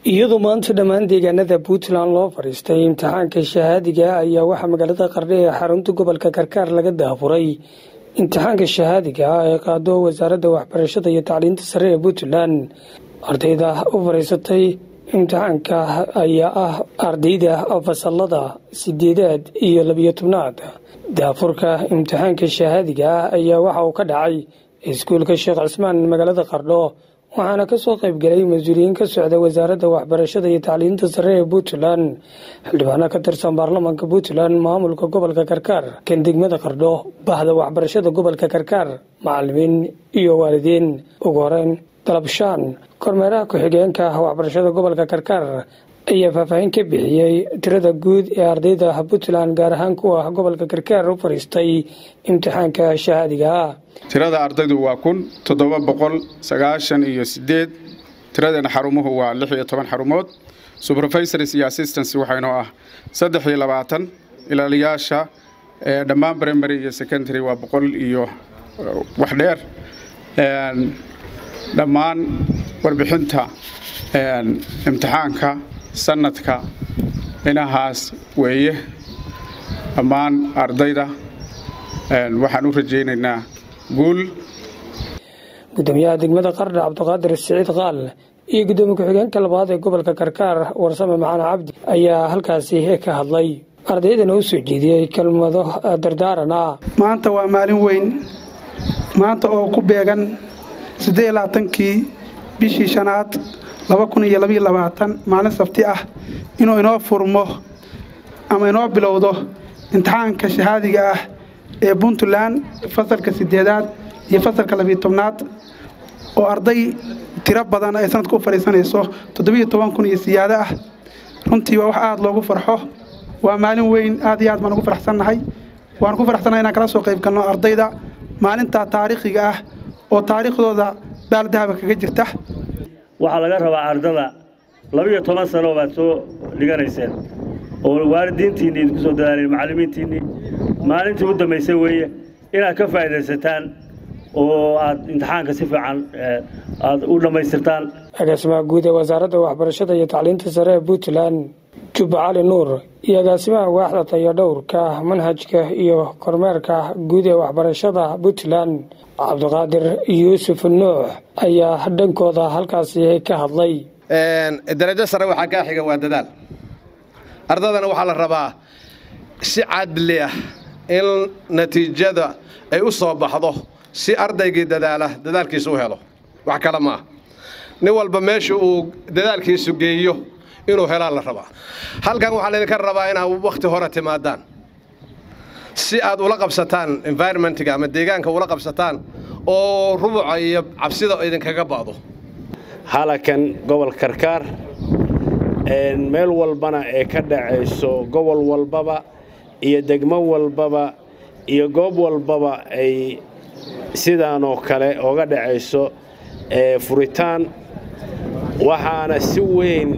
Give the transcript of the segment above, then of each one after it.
iyadoo maanta dhammaan deegaanada puntland loo fadhiistay imtixaanka shahaadiga ayaa waxaa magaalada qardhe ee xarunta gobolka karkaar laga daafuray imtixaanka shahaadiga ah ee qaado wasaaradda waxbarashada iyo tacliinta sare ee puntland ardayda u fadhiisatay imtixaanka ayaa ah ardayda fasalada sideedaad iyo labiyo tobnaad daafurka imtixaanka shahaadiga ah ayaa waxa uu ka dhacay iskuulka sheekh cismaan magaalada qardho waxaana ka soo qayb galay mas-uuliyiin ka socda wasaaradda waxbarashada iyo tacliinta sare ee puntland xildhibaano ka tirsan baarlamaanka puntland maamulka gobolka karkaar kan degmada qardho bahda waxbarashada gobolka karkaar macalimiin iyo waalidiin ugu horeyn dalabshaan kormeeraha ku-xigeenka waxbarashada gobolka karkaar ayaa faahfaahin ka bixiyey tirada guud ee ardayda puntland gaar ahaan kuwa gobolka karkaar u fadhiistay imtixaanka shahaadiga ah tirada ardaydu waa kun toddoba boqol sagaashan iyo sideed tiradeena xarumuhu waa lix iyo toban xarumood supervisors iyo assistance waxaynoo ah saddex iyo labaatan ilaaliyaasha dhammaan primary iyo secondary waa boqol iyo wax dheer dhammaan warbixinta imtixaanka sanadka inahaas weeye dhammaan ardayda waxaan u rajaynaynaa guul gudoomiyaha degmada qardha cabdiqaadir siciid qaal iyo gudoomiye ku-xigeenka labaad ee gobolka karkaar warsame maxaan cabdi ayaa halkaasi ka hadlay ardaydana u soo jeediyey kelmado dardaaran ah maanta waa maalin weyn maanta oo ku beegan siddeed labaatankii bishii shanaad laba kun iyo labaiyo labaatan maalin sabti ah inuu inoo furmo ama inoo bilowdo imtixaanka shahaadiga ah ee puntland fasalka sideedaad iyo fasalka labiyo tobnaad oo arday tiro badan ay sanadka u fadhiisanayso toddobiyo toban kun iyo siyaado ah runtii waa wax aada loogu farxo waa maalin weyn aad iyo aad baan ugu faraxsannahay waan ku faraxsannahay inaan kala soo qayb galno ardayda maalintaa taariikhiga ah oo taariikhdooda baaldahaba kaga jirta waxaa laga rabaa ardada labiyo toban sano baad soo dhiganayseen oo waalidiintiinni idinku soo dadaaleen macallimiintiinnii maalintii u dambaysay weeye inaad ka faa'iidaysataan oo aad imtixaanka si fiican aad u dhammaystirtaan agaasimaha guud ee wasaaradda waxbarashada iyo tacliinta sare ee puntland jubba cali nuur iyo agaasimaha waaxda tayadhowrka manhajka iyo kormeerka guud ee waxbarashada puntland cabdiqaadir yuusuf nuux ayaa dhankooda halkaasi ka hadlay darajo sare waxaa kaa xiga waa dadaal ardadana waxaa la rabaa si cadli ah in natiijada ay u soo baxdo si ardaygii dadaala dadaalkiisa u helo wax kale ma ah nin walba meesha uu dadaalkiisu geeyo inuu helaa la rabaa halkan waxaa laydinka rabaa inaad wakhti hore timaadaan si aad ula qabsataan environmentga ama deegaanka ula qabsataan oo rubuca iyo cabsida idinkaga ba'do halakan gobol karkaar meel walbana ee ka dhacayso gobol walbaba iyo degmo walbaba iyo goob walbaba ay sidaanoo kale oga dhacayso furitaan waxaana si weyn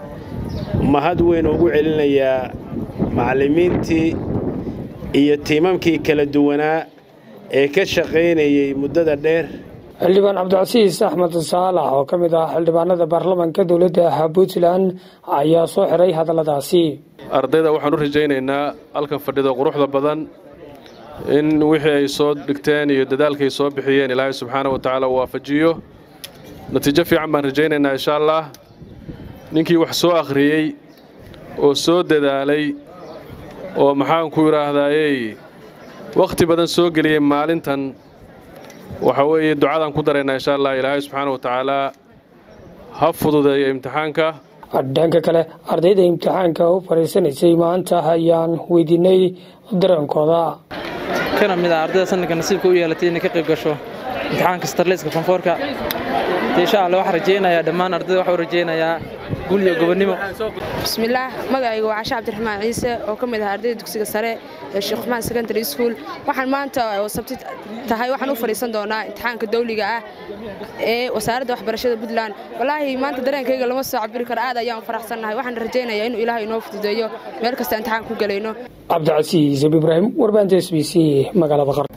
mahad weyn ugu celinayaa macallimiintii iyo tiimamkii kala duwanaa ee ka shaqaynayay muddada dheer xildhibaan cabdicasiis axmed saalax oo ka mid ah xildhibaanada baarlamaanka dowladda puntland ayaa soo xiray hadalladaasi ardayda waxaan u rajaynaynaa halkan fadhida quruxda badan in wixii ay soo dhigteen iyo dadaalkaay soo bixiyeen ilaahay subxaana wa tacaala uu waafajiyo natiijo fiican baan rajaynaynaa insha allah ninkii wax soo akhriyey oo soo dadaalay oo maxaanku idhaahdaayey wakhti badan soo geliyey maalintan waxa weeye ducadaan ku daraynaa insha allah ilaahay subxaana wa tacaalaa ha fududeeyo imtixaanka dhanka kale ardayda imtixaanka u fadhiisanaysay maanta ayaan weydiinay dareenkooda kana mid ah ardayda sanadka nasiibka u yeelatay inay ka qayb gasho imtixaanka starleyska fonfoorka insha alla waxaan rajaynayaa dhammaan ardayda waxaan u rajaynayaa guul iyo gobonnimo bismillaah magacayga waa cashe cabdiraxmaan ciise oo ka mid ah ardayda dugsiga sare ee sheekh uxmaan secondary school waxaan maanta oo sabti tahay waxaan u fadhiisan doonaa imtixaanka dawliga ah ee wasaaradda waxbarashada puntland wallaahi maanta dareenkayga lama soo cabiri karo aad ayaan faraxsannahay waxaan rajaynayaa inuu ilaahay inoo fududeeyo meel kasta imtixaan ku gelayno cabdicasiis ab ibraahim warbaahinta s b c magaalada qar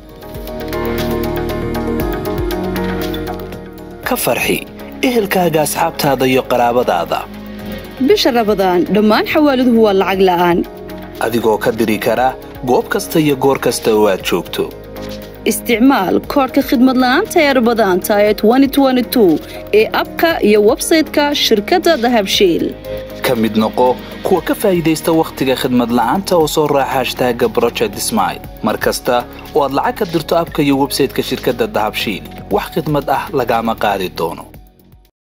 ka farxi ehelkaaga asxaabtaada iyo qaraabadaada bisha rabadaan dhammaan xawaaladuhu waa lacag la'aan adigoo ka diri kara goob kasta iyo goor kasta oo aad joogto isticmaal koodhka khidmad la'aanta ee rabadaanta ee ee abka iyo websayte-ka shirkadda dahabshiil ka mid noqo kuwa ka faa'iidaysta wakhtiga khidmad la'aanta oo soo raaca hashtaaga broject smail mar kasta oo aad lacag ka dirto abka iyo websayte-ka shirkadda dahabshiil wax khidmad ah lagaama qaadi doono